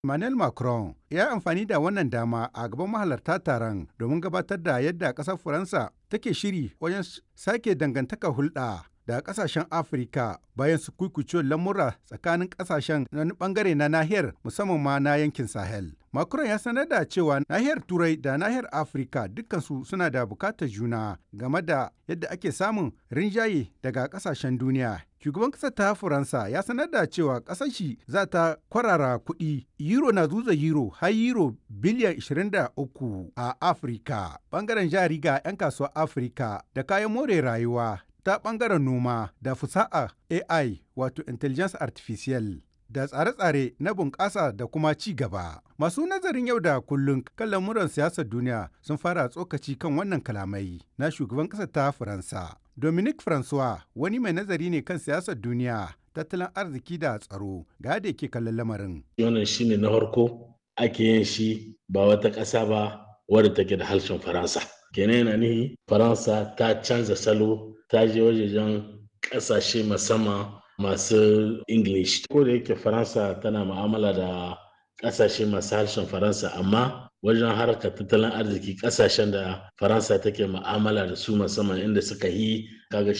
Emmanuel Macron ya yi amfani da wannan dama a gaban mahalarta taron domin gabatar da yadda ƙasar Faransa take shiri wajen sake dangantaka hulɗa da ƙasashen Afirka bayan su kuikucewar lamura tsakanin ƙasashen na bangare na nahiyar musamman ma na yankin Sahel. Macron ya sanar da cewa nahiyar Turai da nahiyar Afirka dukkansu suna da bukatar juna game da yadda ake samun rinjaye daga ƙasashen duniya. Shugaban ƙasar ta Faransa ya sanar da cewa ƙasar shi za ta kwarara kuɗi euro na zuza euro har euro biliyan 23 a Afirka. Bangaren jari ga 'yan kasuwar Afirka da kayan more rayuwa ta bangaren noma da fusa'a AI wato Intelligence Artificial. da tsare-tsare na bunƙasa da kuma ci gaba. Masu nazarin yau da kullum kan lamuran siyasar duniya sun fara tsokaci kan wannan kalamai na shugaban ƙasar ta Faransa. Dominic Francois wani mai nazari ne kan siyasar duniya, tattalin arziki da tsaro ga da ke kallon lamarin. Wannan shine na farko ake yin shi ba wata ƙasa ba wadda take da harshen Faransa. Kenan yana nihi Faransa ta canza salo ta je wajejen ƙasashe musamman masu English. Ko da yake Faransa tana mu'amala da ƙasashe masu harshen Faransa amma wajen harkar tattalin arziki ƙasashen da Faransa take mu'amala da su musamman inda suka yi kaga